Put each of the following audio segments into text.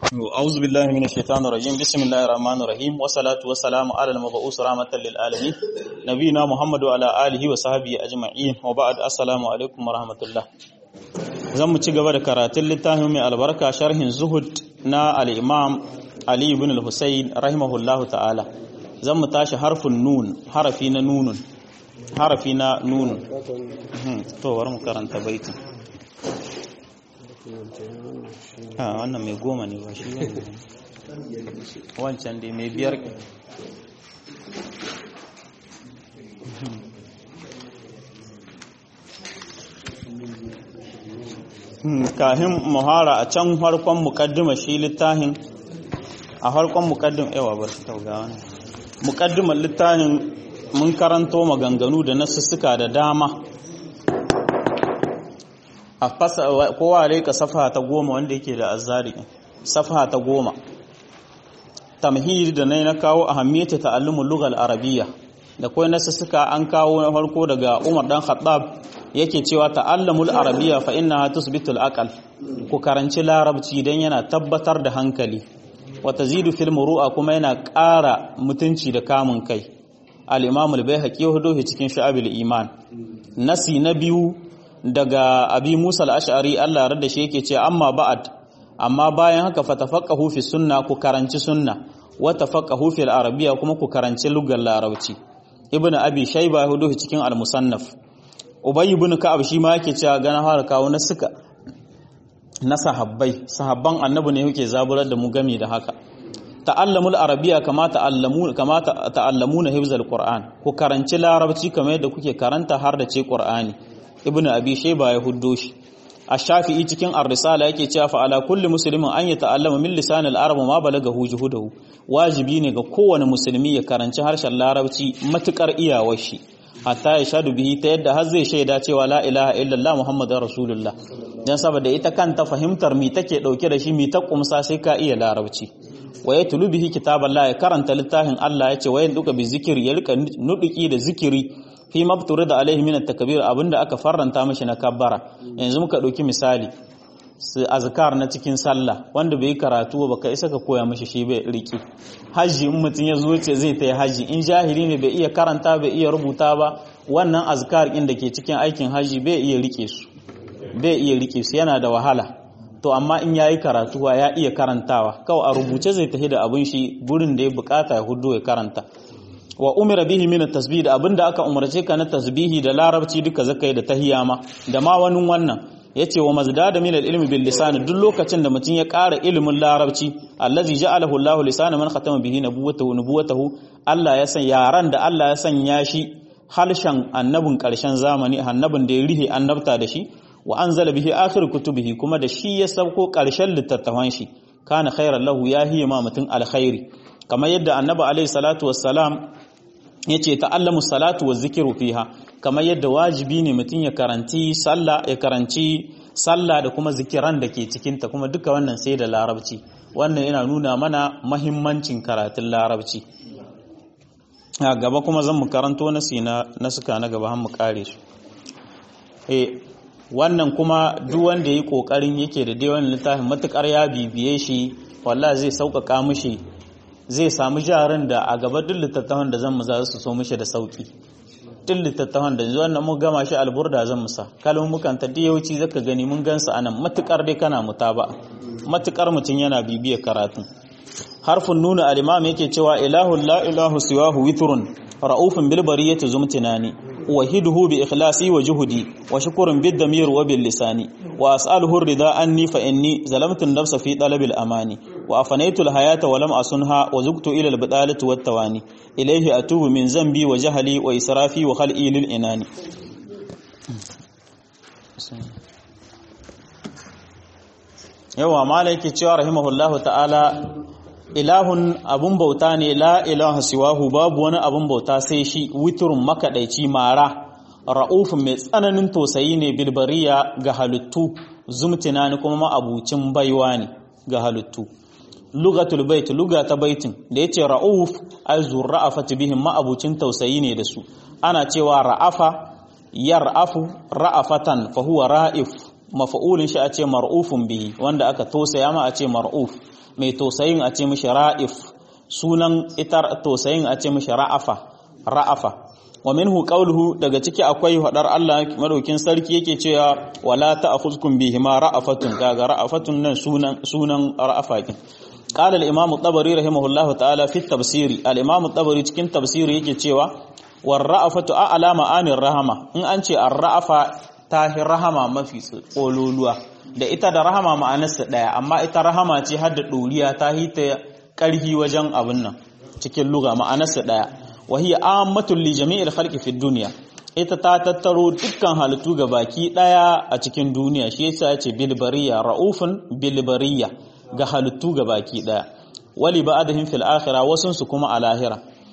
أعوذ بالله من الشيطان الرجيم بسم الله الرحمن الرحيم والصلاة والسلام على المبعوث رحمة للعالمين نبينا محمد وعلى آله وصحبه أجمعين وبعد السلام عليكم ورحمة الله zan mu ci gaba da karatun littafin mai albarka sharhin zuhud na al-imam Ali ibn al-Husayn rahimahullahu ta'ala zan mu tashi harfin nun harafi na nunun harafi na nunun to bari mu karanta baitin a wannan mai goma ne ba shi wancan dai mai biyar kahin muhara a can harkon mukaddima shi littafin a harkon mukaddima yawa bar shi tauga wani mukaddimar littafin mun karanto maganganu da nasussuka da dama a fasa kowa reka safa ta goma wanda yake da azari safa ta goma tamhid da nai na kawo ahammiyata ta'allumul lughal arabiyya da kai nasu suka an kawo na farko daga Umar dan Khattab yake cewa ta'allamul arabiyya fa innaha tusbitul aqal ku karanci larabci dan yana tabbatar da hankali wa tazidu fil muru'a kuma yana ƙara mutunci da kamun kai al-imam al-baihaqi hudu cikin shu'abil iman nasi na biyu daga abi musa al'ashari Allah rada shi yake ce amma ba'ad amma bayan haka fatafaqahu fi sunna ku karanci sunna wa tafaqahu fi al-arabiyya kuma ku karanci lugar larabci ibnu abi shayba hudu cikin al-musannaf ubay ibn ka'ab shi ma yake cewa gana har kawo na suka na sahabbai sahabban annabi ne yake zaburar da mu gami da haka ta'allamul arabiyya kama ta'allamu kama ta'allamuna hifzal qur'an ku karanci larabci kamar yadda kuke karanta har da ce qur'ani ibn abi shayba ya huddo shi ash-shafi'i cikin ar-risala yake cewa fa ala kulli muslimin an yata'allama min lisan al-arab ma balagahu juhudahu wajibi ne ga kowane musulmi ya karanci harshen larabci matukar iyawar shi hatta ya shadu bihi ta yadda har zai shaida cewa la ilaha illallah muhammadar rasulullah dan saboda ita kanta fahimtar mi take dauke da shi mi ta kumsa sai ka iya larabci wa yatlu bihi kitaballah ya karanta littafin Allah yace wayan duka bi zikiri ya rika nuduki da zikiri fi mabturi da alaihi min takbir abinda aka farranta mashi na kabbara yanzu muka dauki misali su azkar na cikin sallah wanda bai karatu ba ka isa ka koya mashi shi bai riki haji in mutun ya zo ce zai tayi haji in jahili ne bai iya karanta bai iya rubuta ba wannan azkar din da ke cikin aikin haji bai iya rike su bai iya rike su yana da wahala to amma in yayi karatu ya iya karantawa kawai a rubuce zai tafi da abin shi gurin da ya bukata ya hudu ya karanta wa umira bihi min at-tasbih da abinda aka umarce ka na tasbihi da larabci duka zakai da tahiyama da ma wani wannan yace wa mazdada min al-ilmi bil lisan duk lokacin da mutum ya ƙara ilimin larabci allazi ja'alahu Allahu lisana man khatama bihi nubuwatahu nubuwatahu Allah ya san yaran da Allah ya sanya shi halshen annabin ƙarshen zamani annabin da ya rihe annabta da shi wa anzala bihi akhir kutubihi kuma da shi ya sauko ƙarshen littattafan shi kana khairan lahu ya hiya ma mutum alkhairi kamar yadda annabi alaihi salatu wassalam yace ta'allamu salatu wa zikiru fiha kamar yadda wajibi ne mutum ya karanci sallah ya karanci sallah da kuma zikiran da ke cikin ta kuma duka wannan sai da larabci wannan yana nuna mana mahimmancin karatun larabci a gaba kuma zan mu karanto nasi na nasuka na gaba har mu kare su eh wannan kuma duk wanda yi kokarin yake da dai wannan littafin matukar ya bibiye shi wallahi zai sauƙaƙa mishi zai samu jarin da a gaba duk littattafan da zan mu za su so mishi da sauki duk littattafan da zuwan nan mun gama shi alburda zan musa kalmukan ta da yauci zaka gani mun gansu anan matukar dai kana mutaba matukar mutun yana bibiya karatu harfin nuna al-imam yake cewa ilahu la ilahu siwahu witrun ra'ufun bil bariyati zumtinani wahiduhu bi ikhlasi wa juhudi wa shukrun bid damir wa bil lisani wa as'aluhu ar-ridha anni fa inni zalamtu an-nafsa fi talab al-amani wa afanaytu al-hayata wa lam asunha wa zuktu ila al-bidalati wat tawani ilayhi atubu min zambi wa jahli wa israfi wa khal'i lil inani yawa mala yake cewa rahimahullahu ta'ala ilahun abun bauta ne la ilaha siwahu babu wani abun bauta sai shi witrun makadaici mara ra'ufun mai tsananin tausayi ne bilbariya ga halittu zumtina ne kuma ma'abucin baiwa ne ga halittu lugatul bait luga ta baitin da yace ra'uf ay zurra'afati bihim ma'abucin tausayi ne da su ana cewa ra'afa yar'afu ra'afatan fa huwa ra'if mafa'ulin shi a ce mar'ufun bihi wanda aka tosaya ma a ce mar'uf mai tausayin a ce mishi ra'if sunan ita tausayin a ce mishi ra'afa ra'afa wa minhu qawluhu daga ciki akwai hadar Allah madaukin sarki yake cewa wala ta'khuzkum bihima ra'afatun kaga ra'afatun nan sunan sunan ra'afa kin قال الامام الطبري رحمه الله تعالى في التفسير الامام الطبري cikin tafsiri yake cewa war ra'afatu a'la ma'anir rahama in an ce ar-ra'afa tahi rahama mafi tsololuwa da ita da rahama ma'anarsa daya amma ita rahama ce har da doriya ta hita karhi wajen abin nan cikin lugha ma'anarsa daya wa hiya ammatul li jami'il khalqi fid dunya ita ta tattaro dukkan halittu ga baki daya a cikin duniya shi yasa yace bil bariya raufun bil bariya ga halittu ga baki daya wali ba'dihim fil akhirah wasun su kuma a lahira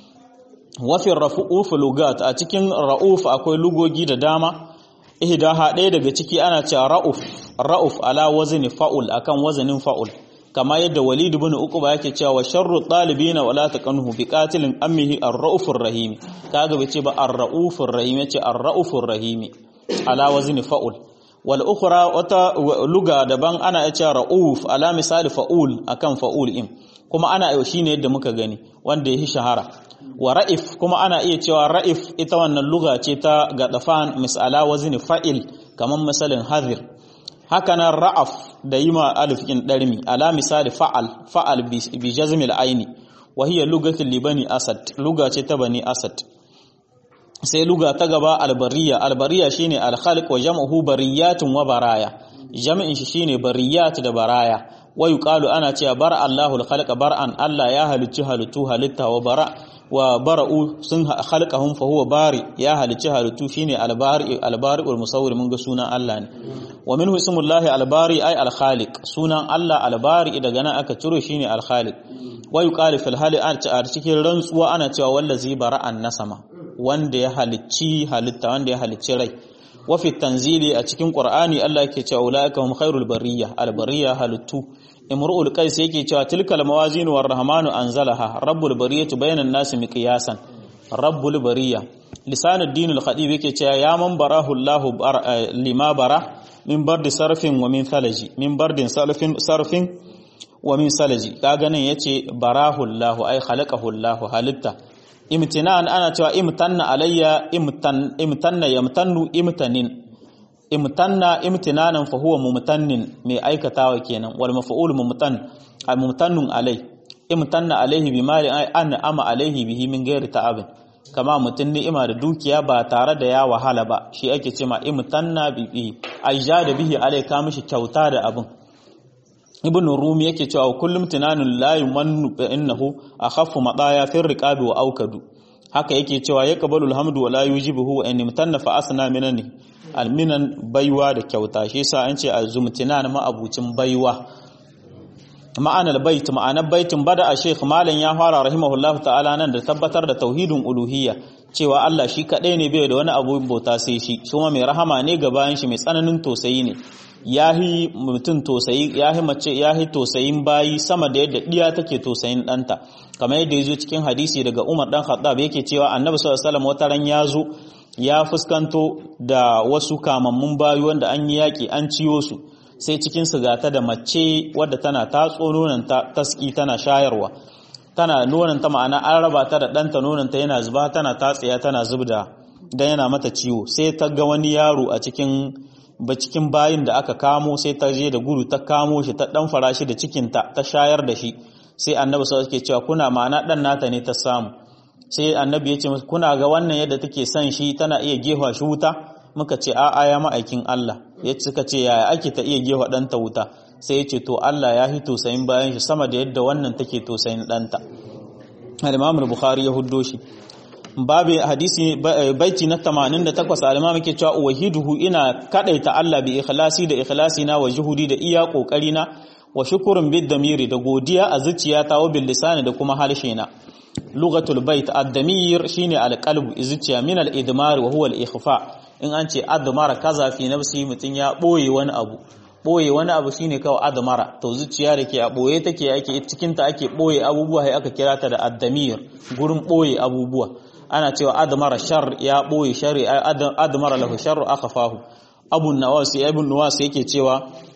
wa fi rafu'uf lugat a cikin rauf akwai lugogi da dama ihdaha ɗaya daga ciki ana cewa rauf rauf ala wazni fa'ul akan wazanin fa'ul kama yadda walid ibn uquba yake cewa wa sharru talibina wala taqanhu bi qatilin ammihi ar-raufur rahim kaga bace ba ar-raufur rahim yace ar-raufur rahim ala wazni fa'ul wal ukhra wata luga daban ana cewa rauf ala misali fa'ul akan fa'ul in kuma ana yau shine yadda muka gani wanda yahi shahara wa ra'if kuma ana iya cewa ra'if ita wannan luga ce ta gadafan misala wazni fa'il kaman misalin hadir haka nan ra'af da yima alif in darmi ala misali fa'al fa'al bi jazmil aini wa hiya lugatul libani asad luga ce ta bani asad sai luga ta gaba albariya albariya shine alkhalq wa jam'uhu bariyatun wa baraya jam'in shi shine bariyat da baraya wa yuqalu ana cewa bara Allahul khalqa bar'an Allah ya halicci halittu halitta wa bara wa bara'u sun khalqahum fa huwa bari ya halicci halittu shine albari albari ul musawwir mun ga sunan Allah ne wa minhu ismullahi albari ay alkhaliq sunan Allah albari daga nan aka ciro shine alkhaliq wa yuqalu fil hali a cikin rantsuwa ana cewa wallazi bara'an nasama wanda ya halicci halitta wanda ya halicci rai wa fi tanzili a cikin qur'ani Allah yake cewa ulaika hum khairul bariyya albariya halittu imru'ul qais yake cewa tilkal mawazin war rahmanu anzalaha rabbul bariyati bainan nas miqyasan rabbul bariyya lisanud dinul khadib yake cewa ya man barahu Allah lima bara min bardi sarfin wa min thalaji min bardin sarfin sarfin wa min salaji kaga nan yace barahu Allah ay khalaqahu Allah halitta imtinan ana cewa imtanna alayya imtan imtanna yamtannu imtanin imtanna imtinanan fa huwa mumtannin mai aikatawa kenan wal maf'ul mumtan mumtannun alai imtanna alaihi bi mali an ama alaihi bihi min ghairi ta'ab kama mutun ni'ima da dukiya ba tare da ya wahala ba shi ake cewa imtanna bi aijada bihi alai ka mishi kyauta da abin ibn rumi yake cewa kullum tunanun la yumannu fa innahu akhaffu madaya fi riqabi wa aukadu haka yake cewa ya qabalul hamdu wa la yujibuhu wa in imtanna fa asna minani alminan baiwa da kyauta shi yasa an ce azumtinan ma abucin baiwa ma'anar bait ma'anar baitin bada a sheikh malam ya fara rahimahullahu ta'ala nan da tabbatar da tauhidin uluhiyya cewa Allah shi kadai ne bai da wani abu bauta sai shi kuma mai rahama ne ga bayan shi mai tsananin tosayi ne yahi mutum tosayi yahi mace yahi tosayin bayi sama da yadda diya take tosayin danta kamar yadda yazo cikin hadisi daga Umar dan Khattab yake cewa Annabi sallallahu alaihi wasallam wata ran yazo ya fuskanto da wasu kamammun bayi wanda an yi yaki an ciyo su sai cikin su gata da mace wadda tana tatso nonon ta taski tana shayarwa tana nonon ta ma'ana an raba ta da ɗanta nonon ta yana zuba tana tatsiya tana zubda dan yana mata ciwo sai ta ga wani yaro a cikin ba cikin bayin da aka kamo sai ta je da gudu ta kamo shi ta dan fara shi da cikinta ta shayar da shi sai annabi sai yake cewa kuna ma'ana dan nata ne ta samu sai annabi ya ce musu kuna ga wannan yadda take son shi tana iya gefa shi wuta muka ce a'a ya ma'aikin Allah ya suka ce yaya ake ta iya gefa ɗanta wuta sai ya ce to Allah ya hito sayin bayan shi sama da yadda wannan take to sayin ɗanta al-Imam al-Bukhari ya huddo shi babu hadisi baiti na 88 al-imam yake cewa wahiduhu ina kadaita Allah bi ikhlasi da ikhlasi na wa juhudi da iya kokari na wa shukrun bid damiri da godiya a zuciyata wa bil lisani da kuma harshe na lughatul bait ad-damir shine al-qalbu zuciya min al-idmar wa huwa al-ikhfa in an ce admara kaza fi nafsi mutun ya boye wani abu boye wani abu shine kawai admara to zuciya da ke a boye take ake cikin ta ake boye abubuwa sai aka kira ta da ad-damir gurin boye abubuwa ana cewa admara shar ya boye shari admara lahu sharru akhfahu abu nawas ibn nawas yake cewa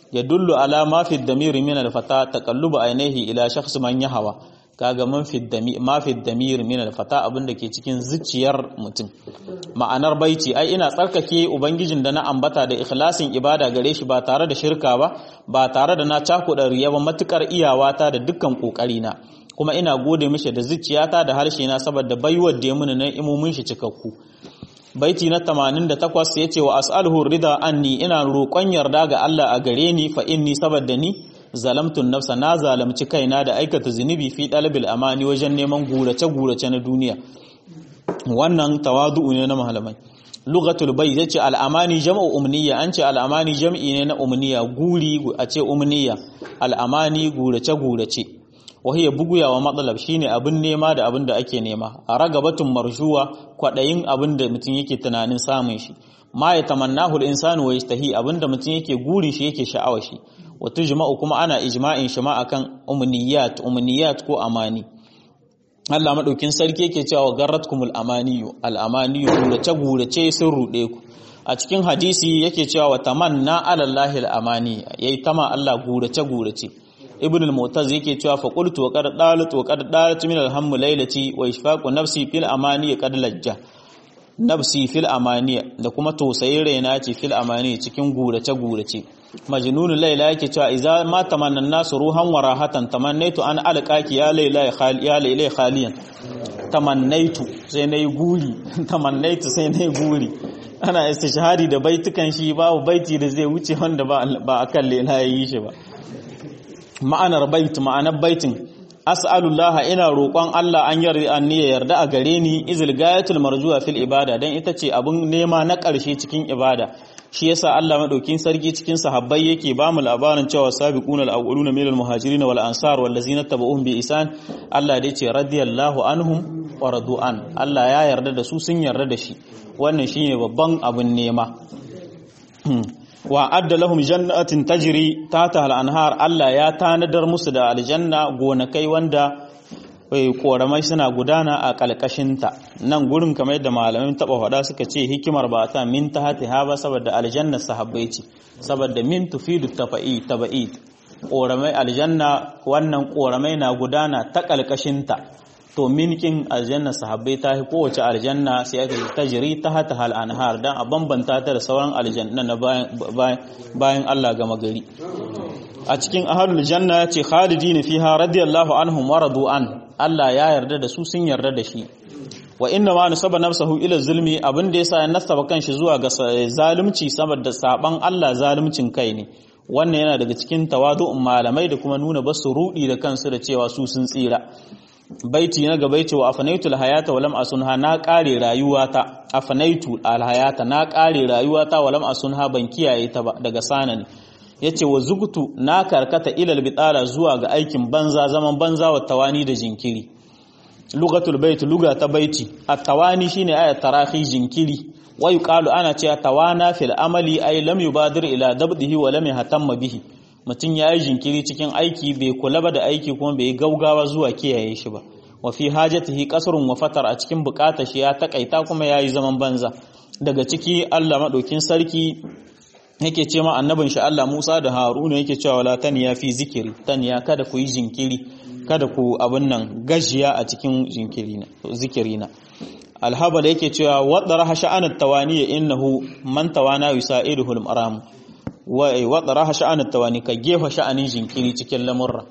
yadullu ala ma fi damir min al-fata taqallubu ainihi ila shakhs man yahawa kaga man fi damir ma fi damir min al-fata abinda ke cikin zuciyar mutum ma'anar baiti ai ina tsarkake ubangijin da na ambata da ikhlasin ibada gare shi ba tare da shirka ba ba tare da na cakuɗa riya ba matukar iyawata da dukkan kokari na kuma ina gode mishi da zuciyata da harshe na saboda baiwar da ya muni na imomin shi cikakku baiti na 88 yace wa as'aluhu rida anni ina roƙon yarda ga Allah a gare ni fa inni saboda ni zalamtun nafsa na zalamci kaina da aikata zunubi fi dalabil amani wajen neman gurace gurace na duniya wannan tawadu'u ne na malamai lugatul bai yace al'amani jam'u umniya an ce al'amani jam'i ne na umniya guri a ce umniya al'amani gurace gurace wahiya buguya wa matsalab shine abin nema da abin da ake nema a ragabatun marshuwa kwadayin abin da mutum yake tunanin samun shi ma ya tamannahu al-insanu wa yastahi abin da mutum yake gurin shi yake sha'awar shi wa tujma'u kuma ana ijma'in shi ma akan umniyat umniyat ko amani Allah madaukin sarki yake cewa garratkumul amaniyu al-amaniyu gurace gurace sun rude ku a cikin hadisi yake cewa wa tamanna ala allahi al-amani yayi tama Allah gurace gurace ibn al-mu'taz yake cewa fa qultu wa qad dalat wa qad dalat min al-hamm laylati wa ishfaqu nafsi fil amani qad lajja nafsi fil amani da kuma tausayin raina ce fil amani cikin gurace gurace majnunul layla yake cewa idza ma tamanna nasu ruhan wa rahatan tamannaitu an alqaki ya layla ya layla khaliyan tamannaitu sai nayi guri tamannaitu sai nayi guri ana istishhadi da baitukan shi babu baiti da zai wuce wanda ba ba akan layla yayi shi ba ma'anar bait ma'anar baitin as'alullah ina roƙon Allah an yarda an ya yarda a gare ni izil gayatul marjuwa fil ibada dan ita ce abun nema na ƙarshe cikin ibada shi yasa Allah madaukin sarki cikin sahabbai yake ba mu labarin cewa sabiquna al-awwaluna minal muhajirin wal ansar wal ladzina tabauhum bi isan Allah dai ce radiyallahu anhum wa radu'an Allah ya yarda da su sun yarda da shi wannan shine babban abun nema wa adda lahum jannatin tajri tata al-anhar Allah ya tanadar musu da aljanna gonakai wanda koramai suna gudana a kalkashinta nan gurin kamar yadda malamin taba faɗa suka ce hikimar ba ta min ta hati ha ba saboda aljanna sahabbai ce saboda min tufidu tafa'i taba'id koramai aljanna wannan koramai na gudana ta kalkashinta to minkin aljanna sahabbai ta fi kowace aljanna sai aka ta jiri ta hata hal anhar dan a bambanta ta da sauran aljanna na bayan Allah gama gari a cikin ahlul janna ya ce khalidina fiha radiyallahu anhum wa radu an Allah ya yarda da su sun yarda da shi wa inna ma nasaba nafsahu ila zulmi abin da yasa ya nasaba kanshi zuwa ga zalunci saboda saban Allah zaluncin kai ne wannan yana daga cikin tawadu'un malamai da kuma nuna basu rudi da kansu da cewa su sun tsira baiti na gaba yace wa afanaitu alhayata walam asunha na kare rayuwata afanaitu alhayata na kare rayuwata walam asunha ban kiyaye ta ba daga sanani yace wa zugtu na karkata ilal bitala zuwa ga aikin banza zaman banza wa tawani da jinkiri lugatul bait luga ta baiti at-tawani shine ayat tarahi jinkiri wa yuqalu ana cewa tawana fil amali ay lam yubadir ila dabdihi wa lam yahtamma bihi mutum ya yi jinkiri cikin aiki bai kula ba da aiki kuma bai gaugawa zuwa kiyaye shi ba wa fi hajatihi qasrun wa fatar a cikin bukatar shi ya takaita kuma yayi zaman banza daga ciki Allah madaukin sarki yake ce ma annabin shi Allah Musa da Haruna yake cewa wala taniya fi zikiri taniya kada ku yi jinkiri kada ku abin nan gajiya a cikin jinkiri na zikiri na alhabal yake cewa wadara sha'anat tawaniya innahu man tawana yusaiduhu al-maram wadda raha sha'anin tawani ka gefa sha'anin jinkiri cikin lamurra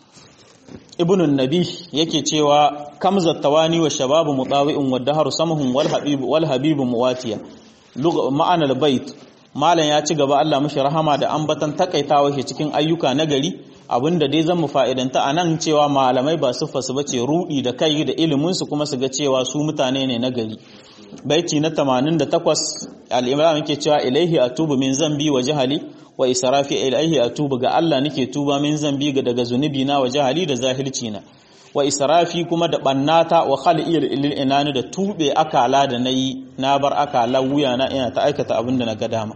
ibnun nabi yake cewa kamza tawani wa shababu mutawi'un wa dahar samahun wal habibu wal habibu muwatiya ma'anar bait malam ya ci gaba Allah mashi rahama da ambatan takaitawa shi cikin ayyuka na gari abinda dai zan mu fa'idanta a nan cewa malamai ba su fasu bace rudi da kai da ilimin su kuma su ga cewa su mutane ne na gari baiti na 88 al-imam yake cewa ilaihi atubu min zambi wa jahali wa israfi ilaihi atubu ga Allah nake tuba min zambi ga daga zunubi na wa jahali da zahilci na wa israfi kuma da bannata wa khali'il lil inani da tube akala da nayi na bar akala wuya na ina ta aikata abin da na ga dama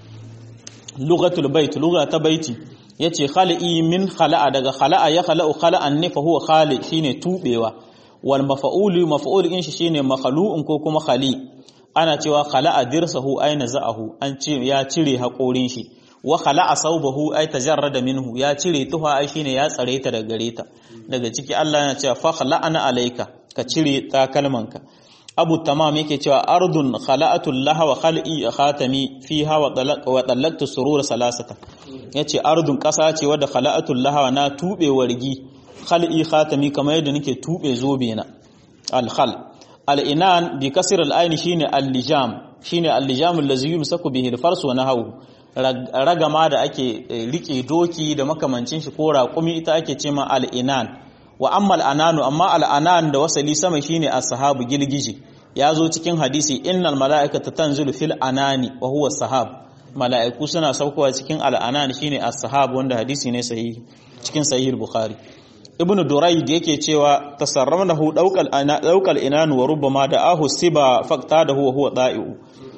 lugatul bait lugha ta baiti yace khali'i min khala'a daga khala'a ya khala'u khala'an ne fa huwa khali shine tubewa wal mafa'ulu mafa'ul din shi shine makhlu'un ko kuma khali ana cewa khala'a dirsahu aina za'ahu an ce ya cire haƙorin shi wa khala'a saubahu ay tajarrada minhu ya cire tuha ai shine ya tsare ta daga gare ta daga ciki Allah yana cewa fa khala'ana alayka ka cire takalmanka Abu Tamam yake cewa ardun khala'atul laha wa khal'i khatami fiha wa talaq wa talaqtu surur salasata yace ardun kasa ce wadda khala'atul laha na tube wargi khal'i khatami kamar yadda nake tube zobe na al khal al inan bi kasr al ayn shine al lijam shine al lijam allazi yumsaku bihi al fars wa nahawu ragama da ake rike doki da makamancin shi ko raƙumi ita ake ce ma al'inan wa amma al'ananu amma al'anan da wasali sama shine as-sahabu gilgiji ya zo cikin hadisi innal mala'ikata tanzilu fil anani wa huwa sahab mala'iku suna saukowa cikin al'anan shine as-sahab wanda hadisi ne sahihi cikin sahih bukhari ibnu durayd yake cewa tasarramnahu daukal ana daukal inan wa rubbama da ahu siba faqtadahu wa huwa da'iu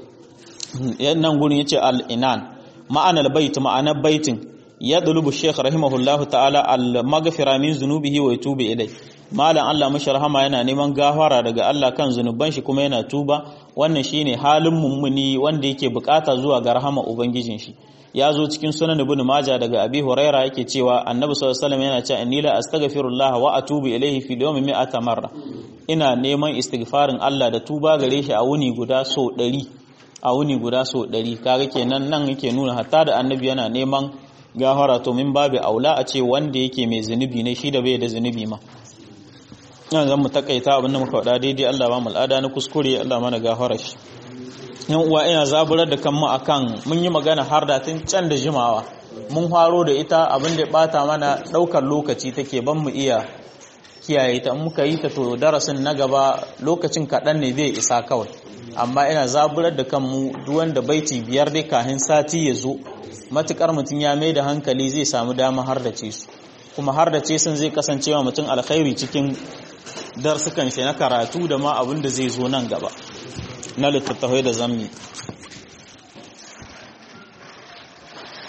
yannan gurin yace al-inan ma'anar bait ma'anar baitin ya dulubu sheikh rahimahullahu ta'ala al-maghfira min zunubihi wa yatubu ilai malam Allah mashi rahama yana neman gafara daga Allah kan zunuban shi kuma yana tuba wannan shine halin mummuni wanda yake bukata zuwa ga rahama ubangijin shi ya zo cikin sunan ibn maja daga abi huraira yake cewa annabi sallallahu alaihi wasallam yana cewa inni la astaghfirullah wa atubu ilaihi fi yawmi mi'ata marra ina neman istighfarin Allah da tuba gare shi a wuni guda so 100 a wuni guda so 100 kaga kenan nan yake nuna hatta da annabi yana neman gafara to min babu aula a ce wanda yake mai zunubi ne shi da bai da zunubi ma yan zan mu takaita abin da muka faɗa daidai Allah ba mu al'ada na kuskure Allah mana gafara shi yan uwa ina zaburar da kanmu akan mun yi magana har da tun can da jimawa mun faro da ita abin da ya bata mana daukar lokaci take ban mu iya kiyaye ta muka yi ta to darasin na gaba lokacin kaɗan ne zai isa kawai amma ina zaburar da kanmu duk wanda baiti biyar dai kahin sati ya zo matukar mutum ya mai da hankali zai samu dama har da ce su kuma har da ce sun zai kasance wa mutum alkhairi cikin darsukan shi na karatu da ma abin da zai zo nan gaba na littattafai da zammi